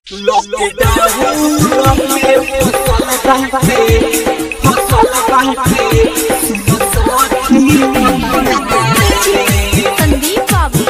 संदीप बाबू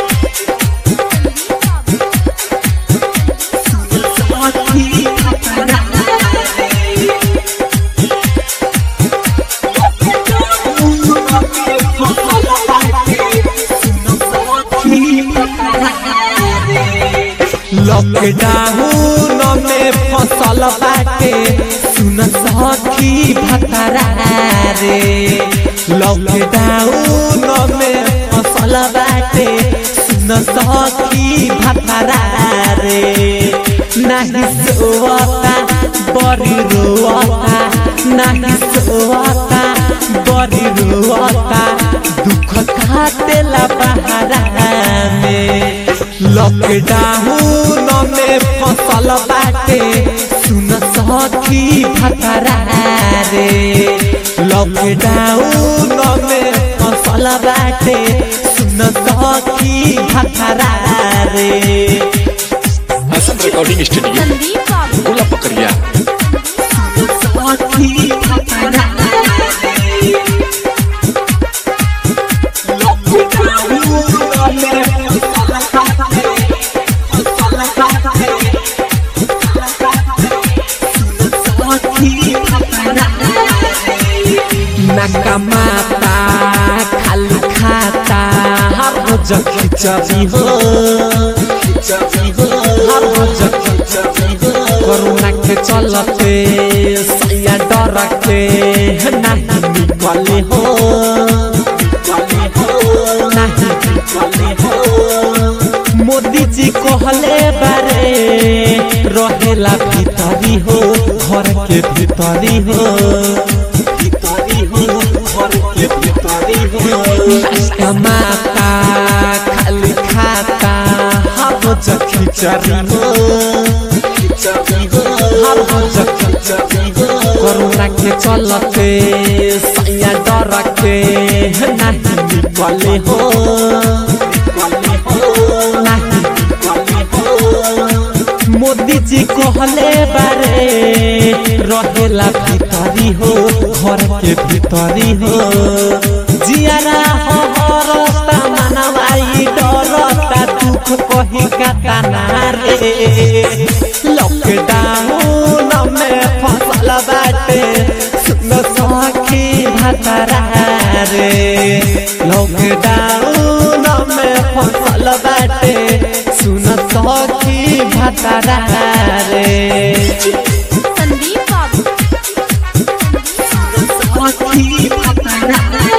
लॉकडाउन में फसल बाटे सुन सखी भतरा रे लॉकडाउन में फसल बाटे सुन सखी भतरा रे नहीं सोवता बड़ी रोवता नहीं सोवता बड़ी रोवता दुख काटेला बहारा में लॉकडाउन में फसल बाटे सुन सखी भतरा रे लॉकडाउन में फसल बाटे सुन सखी भतरा रे हसन रिकॉर्डिंग स्टूडियो संदीप बाबू गोला पकड़िया सखी भतरा नकमाता खाली खाता हर रोज खिचड़ी हो हर रोज खिचड़ी हो कोरोना के चलते सैया डर के नहीं निकले हो नहीं निकले हो मोदी जी कहले बारे रहेला भीतरी हो घर के भीतरी हो भीतरी हो घर के भीतरी हो कमाता खाली खाता हर रोज खिचड़ी हो खिचड़ी हो हर रोज खिचड़ी हो कोरोना के चलते सैया डर के नहीं निकले हो निकले हो नहीं निकले हो मोदी जी कहले बारे रहेला भीतरी हो घर के भीतरी हो जियारा हो रस्ता मनवाई डरता दुख कही कातना रे लॉकडाउन में फसल बाटे सुन सखी भतरा रे लॉकडाउन में फसल बाटे सुन सखी भतरा रे संदीप बाबू सखी भतरा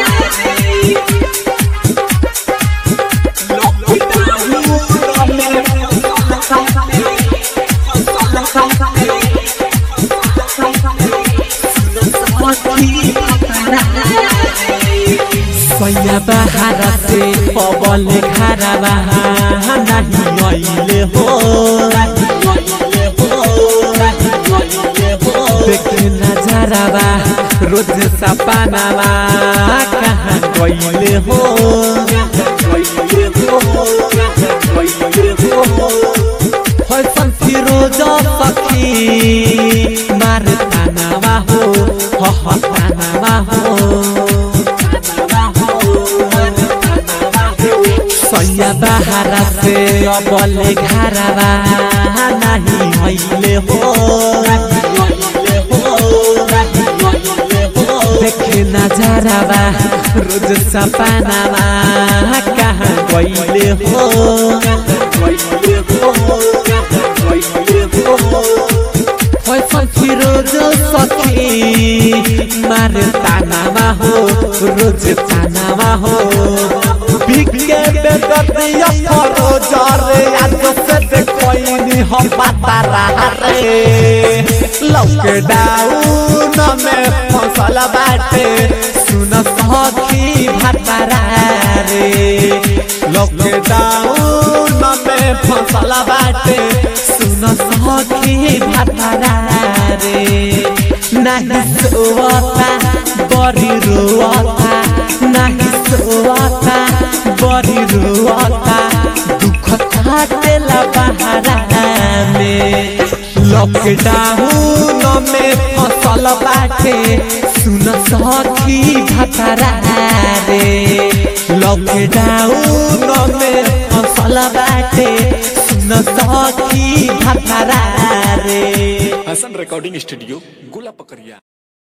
सैया बहारा से पवन खारा बहा नहीं अइले हो देखे नजरवा रोज सपनावा कहाँ गइले हो फैशन फिरोज सखी मार तानावा हो ह तानावा हो सैया बहारा से अबले घरवा नहीं हइले हो देखे नजरवा रोज सपनावा कहाँ गइले हो फैसल फिरोज सखी मार तानावा हो रोज तानावा हो बिके बेदतिया फरोज रे आज से देखोइनी हम पता रहा रे लॉकडाउन में फसल बाटे सुन सखी भतरा रे लॉकडाउन में फसल बाटे सुन सखी भतरा रे नहीं सोवता बड़ी रोवता नहीं सोवता बड़ी रोवता दुख काटेला बहारा में लॉकडाउन में फसल बाटे सुन सखी भतरा रे लॉकडाउन में फसल बाटे सुन सखी भतरा रे हसन रिकॉर्डिंग स्टूडियो गोला पकड़िया